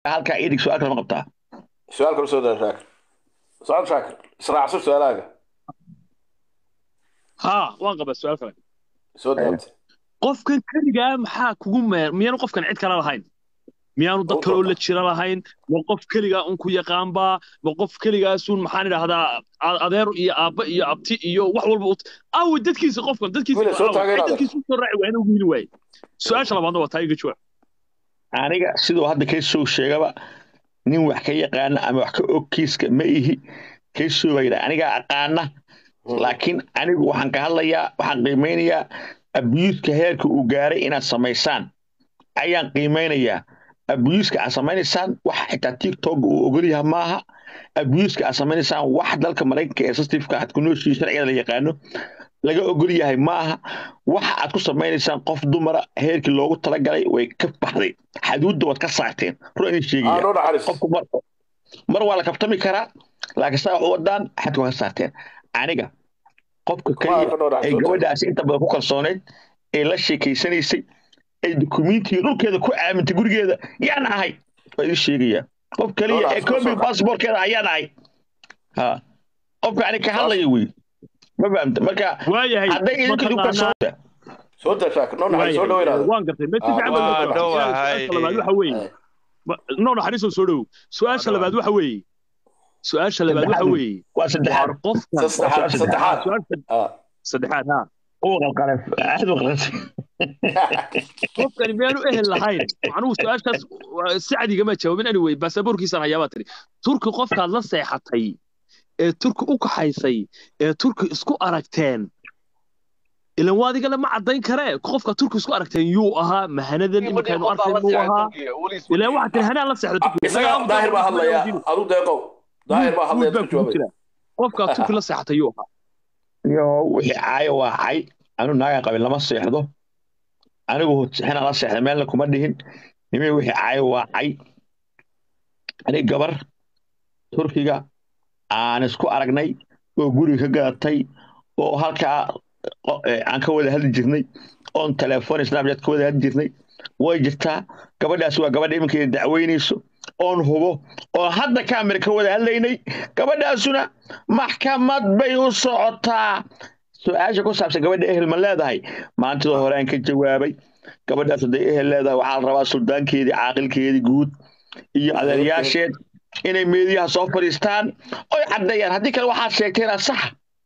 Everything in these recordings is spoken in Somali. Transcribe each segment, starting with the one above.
halkaa idig su-aal kale ma qabtaa su-aal kale soo daa shaakir socod shaakir israacso su-aalaaga haa waan qabaa su-aal kale soo daabta qofkan keligaa maxaa kugu meer miyaanu qofkan cid kale lahayn miyaanu dad kaloo la jira lahayn ma qof keligaa un ku yaqaanbaa ma qof keligaasun maxaan idhaahdaa a- adeer iyo aabba iyo abti iyo wax walba ut awi dadkiisa qofkan dadkiisa Wiil, soo aaway, taageeraada. cid dadkiisa usoo raaci waa inuu wiili waaye su-aasha labaadna waa taa iga jawaab aniga siduu hadda kaysoo sheegaba nin wax ka yaqaana ama wax ka og kiiska ma ihi kaysoo baa yidhaha anigaa aqaana laakiin anigu waxaan ka hadlayaa waxaan qiimeynayaa abiyuuska heerka uu gaaray inaad samaysaan ayaan qiimeynayaa abiyuuska aad samaynaysaan wax xitaa tiktok uu ogolyaha maaha abiyuuska aad samaynaysaan wax dalka maraykanka ee sastifka aad ku nooshihi sharciga la yaqaano laga ogol yahay maaha waxa aad ku samaynaysaan qof dumara heerkii loogu talagalay way ka baxday xaduudda waad ka saarteen run idin aa sheegaya noo naxariis qofku mar mar waa la kabtami karaa laakiin saa wax u wadaan xadka waa ka saarteen aniga qofka Waa keliya ka noo ay naxariis gabadhaasi inta badan ku kalsooneyd ee la sheekaysanaysay ay dukumiintiga dhulkeeda ku aamintay gurigeeda yaan ahay waa idin sheegaya qof keliya Noo ee naxariis, kobi soo saar. baasboorkeeda ayaan ahay ha qofka ani ka hadlaya wey ma fahamta marka waayahay hadday idinku idinku mataqaanaa kalsoonta soo daa shaakir noo naxariis soo waayahay dhaweynaada waan gartay mesi Ah, fiican waa baan gartay. dhowahay. su-aasha labaad waxa weeye Ma- noo naxariisoo soo dhowow su-aasha Waa labaad waxa weeye su-aasha labaad waxa Saddexaad. weeye waa saddexaad waar qofkan saddexaad saddexaad su-aasha Ah. saddexaad haa uu qalqalay aad u qalqalay qofkani miyaanu ehel lahayn macnuhu su-aashaas waa- sacdigama jawaabin anyway baasaboorkiisaan hayaabaa tiri turki qofkaad la seexatay ee turki u kaxaysay ee turki isku aragteen ilan waa adigale ma caddayn karee qofka turki isku aragteen yuu ahaa mahanadan iminkaaynu arkayn muu ahaa ilan waxaa tiri hanaan la seexda turki isaga daahir baa hadlaya adu deeqow daahir baa hadlaya baa dadka kugu jawaabay jira qofkaa turki la seexatay yuu ahaa yo wixii caayo waa cay anu naagaan qabin lama seexdo anigu xinaan la seexda meelna kuma dhihin nimi wixii caayo waa cay anig gabar turkiga aan isku aragnay oo guriga ka gadatay oo halkaa qo- eh, aan ka wada hadli jirnay oon telefoon snapchat ka wada hadli jirnay way jirtaa gabadhaas waa gabadha iminkeeda dacweynayso oon hubo oo hadda kaamira ka wada hadlaynay gabadhaasuna maxkamad bay u socotaa su-aasha ku saabsan gabadha ehel ma leedahay maantida hore aan ka jawaabay gabadhaas hadday ehel leedahay waxaa la rabaa suldaankeedii caaqilkeedii guud iyo adeeryaasheed inay meediyaha soo fadhiistaan oy caddeeyaan haddii kale waxaad sheegteen aa sax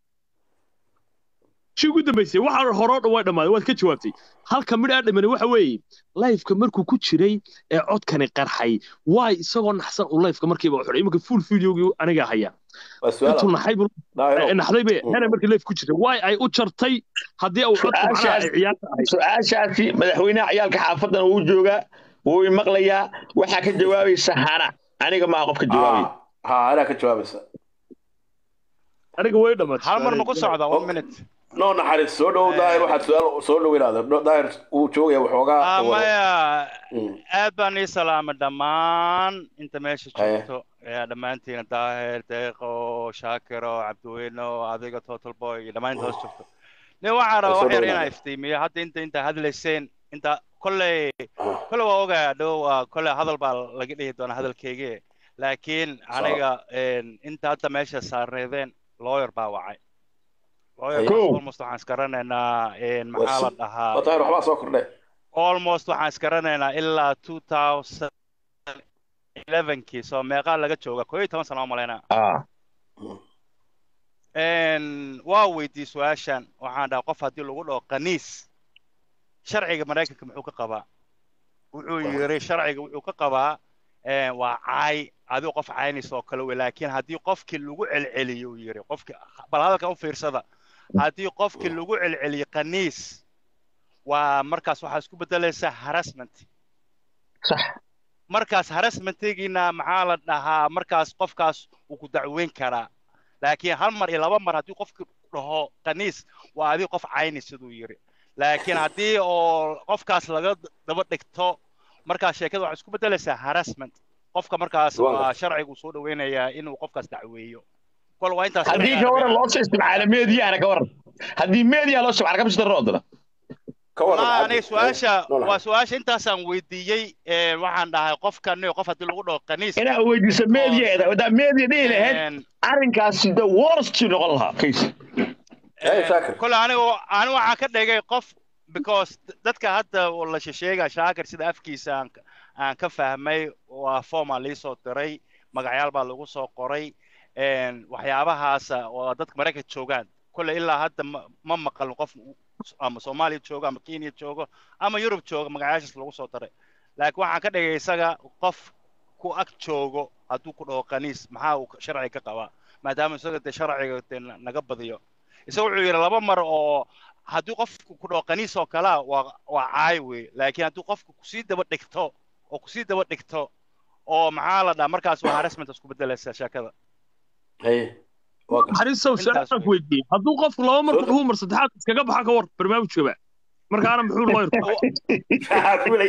shii ugu dambaysay waxa horoo dhan way dhammaaday waad ka jawaabtay halka midh aa dhamani waxa weeye layfka markuu ku jiray ee codkani qarxay waay isagoo naxsan uu layfka markiiba u xidhay iminka full videogii anigaa haya waa intuu su-aal naxay buu daahiro naxday bay Mm. hena markii layf ku jiray waay ay u jartay haddii uu codku macnaha ay Su-aashaas- ciyaarta ahayd su-aashaasi madaxweynaha ciyaalka xaafadan wuu joogaa wuu imaqlayaa waxaa ka jawaabaysa hana aniga maaha qofka jawaabay ha anaa ka jawaabaysa aniga way dhammaatay hal mar ma ku socda one minute noo naxariis soo dhowow daahir waxaad su-aal soo dhaweynaada No- daahir wuu joogaya waxoogaa Ah, wado. maya Mm. aad baan ii salaamay dhammaan inta meesha Haye. joogto ee dhammaantiina daahir deeqo shaakiro cabdiweyno adiga total boy iyo dhammaan inta hoos joogto nin waxaan rabaa Soo wax yar dhawaada. inaa iftiimiyo hadda inta inta hadlayseen inta kolley Ah. kolley waa ogaa dhow waa kolley hadal baa laga dhihi doonaa hadalkeygii laakiin aniga een, inta hadda meesha saarneedeen lawyer baa wacay lawyer Cool. almost waxaan isgaranaynaa een, Waa maxaa la si- dhahaa waa daahir waxbaa soo kordhay almost waxaan isgaranaynaa ilaa 2011kii soo meeqaa laga jooga koo iyo toban sano oo malaynaa ah Een, waa weydiiyey su-aashan waxaan dhaha qof haddii lagu dhaho qaniis sharciga maraykanka muxuu ka qabaa wuxuu yiri sharciga wuxuu ka qabaa een, waa caay adigo qof caynays oo kale wey laakiin haddii qofkii lagu celceliyo uu yiri qofkii bal hadalka u fiirsada haddii qofkii lagu celceliyo qaniis waa markaas waxaa isku bedelaysaa harassment sax markaas harassmentigiina maxaa la dhahaa markaas qofkaas uu ku dacweyn karaa laakiin hal mar iyo laba mar haddii qofki dhaho qaniis waa adiga qof cayni siduu yiri laakiin haddii oo qofkaas laga daba dhigto markaas sheekada waxay isku bedelaysaa harassment qofka markaas Waa waa sharcigu soo dhaweynayaa inuu qofkaas dacweeyo kol waa intaas haddii sharciga ka waran rabaa. loo soo isticmaalo meediyahana ka waran haddii meediyaha loo isticmaalo kamsi darro odana ka waran والله cabdi أنا سؤاشا نولح. وسؤاشا أنت أصلا ويديي waxaan dhahay qofkan iyo qof haddii lagu dhaho kaniis inaa weydiisa meediyeeda wadaa meediya dhihi lahayd arrinkaasi the worst noqon lahaa case Hey, Shaakir. kole anigu ani waxaan ka dhigay qof because dadka hadda la sheega shaakir sida afkiisa aan ka- aan ka fahmay waa forma liisoo diray magacyaal baa lagu soo qoray een, waxyaabahaasa oo dadka maraykanka joogaan kole ilaa hadda ma- ma maqalin qof ama soomaaliya joogo ama kenya joogo ama yurub joogo magacyaashaas lagu soo daray laakiin waxaan ka dhigay isaga qof ku ag joogo hadduu ku dhaho kaniis maxaa uu sharciga ka qabaa maadaama isaga dee sharciga dee na- naga badiyo isaga wuxuu yidhi laba mar oo haddii qofku ku dhaho kaniis oo kalea waa waa caay wey laakiin haddii qofku kusii daba dhigto oo kusii daba dhigto oo maxaa la dhaha markaas waa harassment isku bedelaysa sheekada Hey, waa gar- xariisow Intaas su-aal wey. weydiiyey hadduu qofku laba mar ku Soo- dhuhu mar saddexaad iskaga baxa ka war barnaamijkaba markaana muxuu looyirku Maxaa kulay?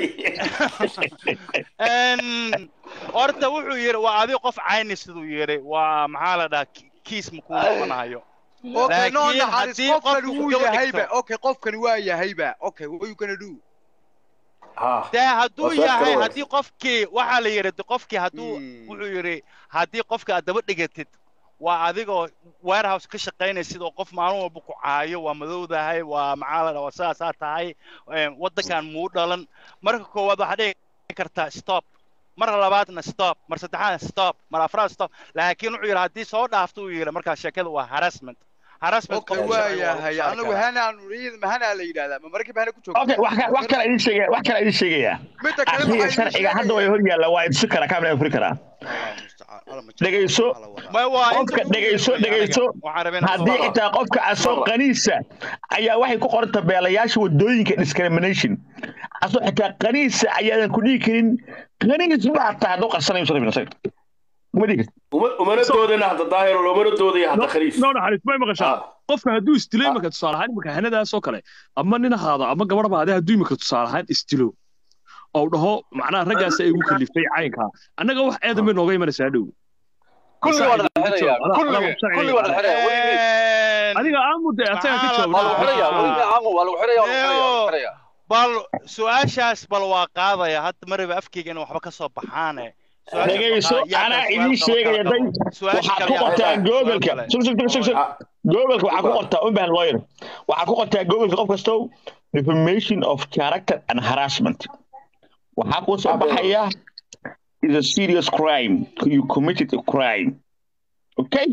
Een, horta wuxuu yidhi waa adiga qof cayni siduu yidhi waa maxaa la dhaha ki- kiis makuu noqonayo Okay, no Laakiin naxariis haddii qofkani qofku wuu daba yahayba dhigto- okay qofkani waa yahayba okay what you gonna do Ha, dee hadduu Waa su'aal kale yahay waay. haddii qofkii waxaa la yidhi de qofkii hadduu Hmm. wuxuu yidhi haddii qofka aad daba dhigatid waa adigoo warehouse ka shaqaynaysid oo qof maalin walba ku caayo waa madowdahay waa maxaa la dhaha waa sidaasaa tahay een, waddankan muu dhalan marka koowaad waxaad dhihi kartaa stop mar labaadna stop mar saddexaadna stop mar afraad stop laakiin wuxuu yidhi haddii soo dhaafto uu yidhi markaa sheekada waa harassment harassment okay qofka waa sharciga waa lagu yahay saari anagu karaa. hanaan iyada hanaa la yidhahdaa ma markiiba hana ku joogto okay wax ka- wax kale idin sheegaya wax kale idin sheegaya midda kale akriya waxaa sharciga hadda way hor yaalla waa idsi karaa kaamil furi karaa Dhegayso. Ma- waa inta qofka ugu dhegayso weyn dhegayso aniga. Waxaan rabaa inaan haddii soo- xitaa qofka asoo qaniisa ayaa waxay ku qoran tabeelayaasha wadooyinka discrimination asoo xitaa qaniisa ayaadan ku dhihi karin qaniis baa taa hadduu qarsanayo soo rabin isaga uma dhihi kartid uma- umana doodayna hadda daahiro loomana doodaya hadda khaliis no naxariis may maqashaa Ah. qofka hadduu isdilo Ah. imika tusaale ahaan imika hanadaas oo kale ama nin ahaado ama gabadh baade hadduu imika tusaale ahaan isdilo oo dhaho macnaha raggaas ay igu kaliftay caynkaa annaga wax eedan bay nooga imanaysaa dhow kulli waa la xirayaa kulli kulli waa la xirayaa what do you mean? Een, adiga aamude asaga ka Maxaa la waa lagu jawaab xirayaa weli caamu waa lagu xirayaa waa lagu xirayaa waa lagu Leo. xirayaa bal su-aashaas bal waa qaadaya hadda maraba afkeyga in waxba ka soo baxaane Su-aashaas dhegayso waa- yaa anaa kale idiin su'aal qaba sheegaya kala day qabo. Su-aasha waxaad kale ku yaa qortaa qaba. googleka Su-aal sug sug sug sug Ah, googleka waxaa ku Super. qortaa unbahan lawyer waxaa ku qortaa googleka qof kastow defamation of character and harassment waxaa kuu soo Ah, bro. baxaya is a serious crime you committed a crime okay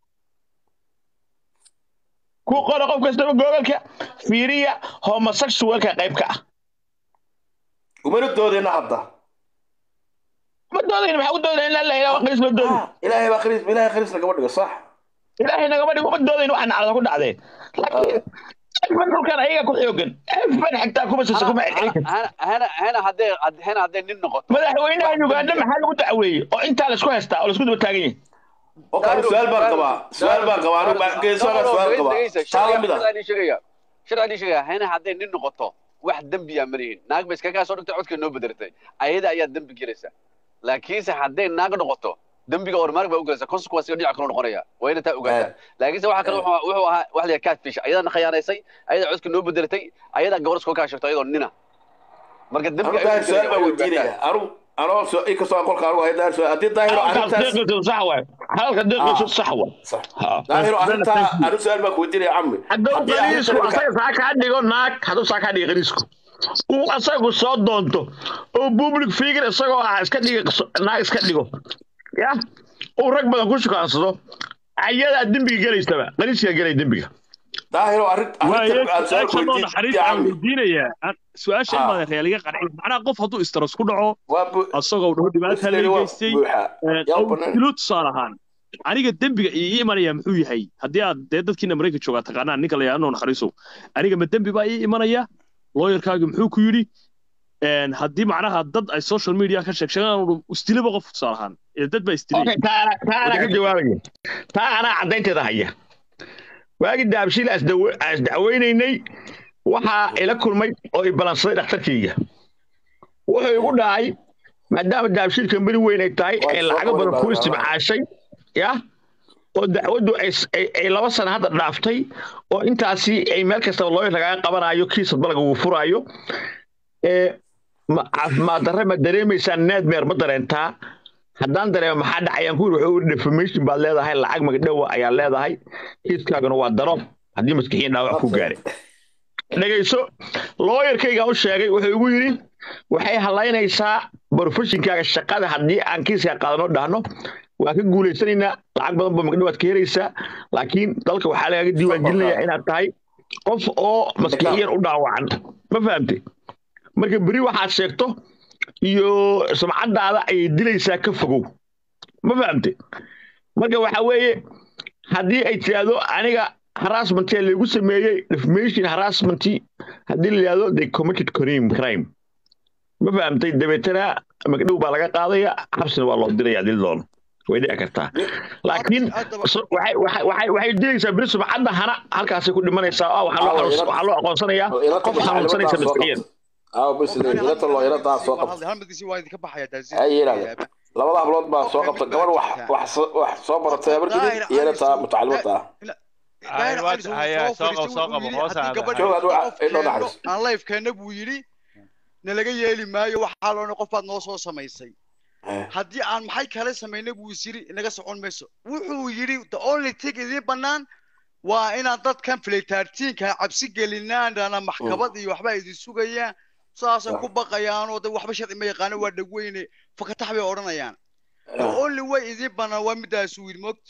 ku qora qof kastaba googleka fiiriya homosexualka qayb ka ah umana doodayna hadda ma doodayn maxaa ku doodayn in la ilaha qaliis loo doodin Ah, ilaahay baa khaliis ilaahay khaliis lagama dhigo sax ilaahay nagama dhigo ma doodayn waxaa nacda ku dhacdee laakiin efan dhulkan ayaga ku xoogan efan xigtaa kuma sisa kuma celceli karti hana hana hana haddee hana haddee nin noqoto madaxweynaha uganda maxaa lagu dacweeyey oo intaa laisku haystaa oo laisku daba taagan yahay okay anigu su'aal baan qabaa su'aal baan qabaa anigu baan geesoona su'aal qabaa taa la mid ah sharciga sheegaya sharciga sheegaya hana haddee nin noqoto wax dembiya ma lihin naag ba iskaga soo dhigtay codka noo bedelatay ayada ayaa dembi gelaysa laakiinse haddee naag noqoto dembiga ormaarg baa u gelaysa consequence dhinaca kale noqonaya waa ina taa ogaataa laakiinse waxa kale wuxuu wuxuu ahaa wax la yidhaha catfish ayadana khiyaanaysay ayadaa codka noo bedelatay ayadaa gabar iskoo kaa sheegto ayadoo nina marka anigu dembiga daahir su'aal baan weydiinaya anigu anoo su- inkastoo aan qolka anigu ahay daahir su'aal haddii daahiro halkaas arrintaas deeqiisu sax waay halka deeqiisu sax waay sax Ha. daahiro arrintaa anigu su'aal baan ku weydiinaya cammi hadduu Haddii qaniisku arrintan- asaga saa kaa dhigo naag hadduu saa kaa dhigo qaniisku uu asagu soo doonto oo public figure isagoo ah iska dhiga naag iska dhigo ya uu rag badan ku shukaansado ayadaa dembiga gelaysaba qaniiskaa gelay dembiga daahiro arrin arrintan aan su'aal ku su-aasha noo weydiin naxariis aan weydiinayaa su-aasha Ah. imaada realiga qarci macnaha qof hadduu istaras ku dhaco waa bu- asagoo dhaho dhibaata Muslim waa leegeystay buuxa yaa oo banaan dilo tusaale ahaan aniga dembiga ii imanaya muxuu yahay haddii aad dee dadkiina maraykan joogaa taqaanaan ninka la yidhahdo noo naxariisow aniga ma dembi baa ii imanaya looyarkaagi muxuu ku yidhi Een, haddii macnaha dad ay social media ka sheeg sheegaan isdilaba qof tusaale ahaan ee dad baa isdilay okay taa anaa- taa anaa ka jawaabaya taa anaa caddaynteeda haya waagii daabshiil as dawe- as dacweynaynay waxaa ila kulmay oo i balansaday dhakhtarkayga wuxuu igu dhahay maadaama daabshiil kambani weyn ay tahay Waa ee soo lacago badan qori ku baa- istimcaashay ya oo dacwaddu ay s- ay ay laba sano hadda dhaaftay oo intaasi ay meel kastaba looyar lagaga qabanayo kiisad balaga uu furaayo ee ma caafimaad darre ma dareemaysaa needmeer ma dareentaa haddaan dareemo maxaa dhacayaan ku yiri wuxuu yiri defamation baad leedahay lacag magdhowa ayaa leedahay kiiskaaguna waa darob haddii maskixiin dhaawac ku gaaray dhegayso looyarkayga u sheegay wuxuu igu yidhi waxay halaynaysaa brofeshinkaaga shaqada haddii aan kiiska qaadano dhahno waa ka guulaysanaynaa lacag badan ba magdhowaad ka helaysaa laakiin dalka waxaa lagaga diiwaan gelinayaa inaad tahay qof oo maskixiyan u dhaawacan ma fahamtay marka beri waxaad sheegto iyo sumcadaada ayay dilaysaa ka fogow ma fahamtay marka waxa weeye haddii ay tidhaahdo aniga harassment ee lagu sameeyey defamation harassment haddii la yidhahdo they committed crime crime ma fahamtay dabeetana magdhow baa laga qaadaya xabsina waa loo diraya dil doono way dhici kartaa laakiin so- waxay waxay waxay waxay dilaysaa beri sumcadda hana halkaasay ku dhimanaysaa oo waxaa loo xanuus- waxaa loo aqoonsanayaa qof xanuunsanaysa maskixiyan aaw bis ilata looyaradaa soo qabta halmadkiisi waa idinka baxaya taasi Ay, yidhahdeen. labada hablood baa soo qabta gabar wax wax soo- wax soo baratay habargidin iyo inataa mutacalimada ah Ay, waa- haya, soo qabo, soo qabo, hoos aada. Joog, aad waa- indho naxariis. aan lifekeena buu yidhi nalaga yeeli maayo waxaa loona qof baad noo soo samaysay haddii aan maxay kale samayna buu is yidhi inaga socon mayso wuxuu yidhi the only thing idiin bannaan waa inaan dadkan filitaartiinka cabsi gelinaandana maxkamad iyo waxba idin sugayaan saasay ku baqayaan oo de waxba sharci ma yaqaano waa dhagweyne fakatax bay odhanayaan the only way idiin bannaan waa midaasuu yidhi mogti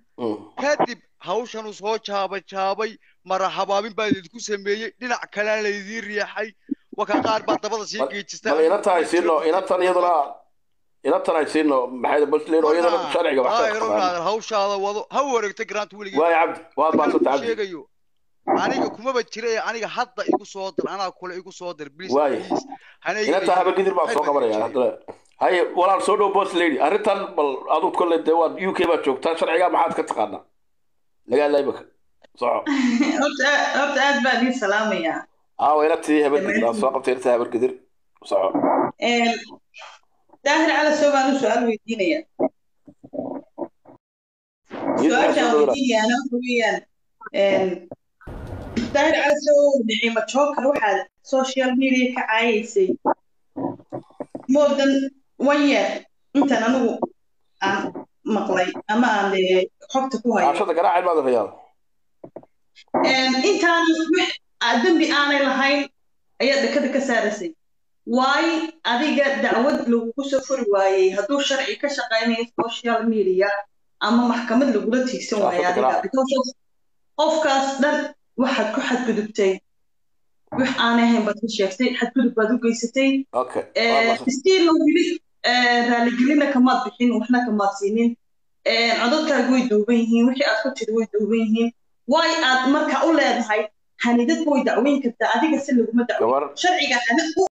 kadib hawshanuu soo jaabay jaabay mara habaabin baa idinku sameeyey dhinac kalena laydiin riixay waka qaar baa dabada sii geejistay bal inatan ay siino inatan iyaduna inatan ay siino maxay basleyn oo iyadana sharciga wax ka daahiro taqaan inaadan hawshaada wado ha wareegta grant weligii waay cabdi waad maasanta cabdi sheegayo aniga kumaba jira ee aniga hadda igu soo dir anaa kule igu soo dir please Waay. please hana iga inanta dhigin. habargidir baa soo Maxay qabanaya baa haddana haye walaal soo dhow boss lady arrintan bal aduu kolle dee waad u k baad joogtaa sharciga maxaad ka taqaanaa nagaala imika soco horta horta aad baan idin salaamayaa aawa inatii habargidir aad soo qabtay inata habargidir soco Een, daahir cala soo baan u su-aal weydiinaya su-aashaan weydiinayaana waxa weeyaan een, daahir cala soo nicimo joker waxaad social media ka caayaysay more than one year intaan anigu aan maqlay ama aan eh, xogta ku hayo ashada garaacid baad rayaada Een, intaan wax aa dembi aanay lahayn ayaad dhakada ka saaraysay waayo adiga dacwad lagugu soo furi waayey hadduu sharci ka shaqaynayo social media ama maxkamad lagula tiigsan waayo Saafada adiga garaac. because qofkaas dhan waxaad ku xadgudubtay wax aanay ahayn baad ka sheegtay xadgudub baad u geysatay okay waad maasanta stiil wili raaligelina kamaad bixin waxna kamaad siinin Eh, codadkaaga way duuban yihiin wixii aad ku tiri way duuban yihiin waay aad marka u leedahay hanidad way dacweyn kartaa adiga si laguma dacweyn gabar sharciga hana u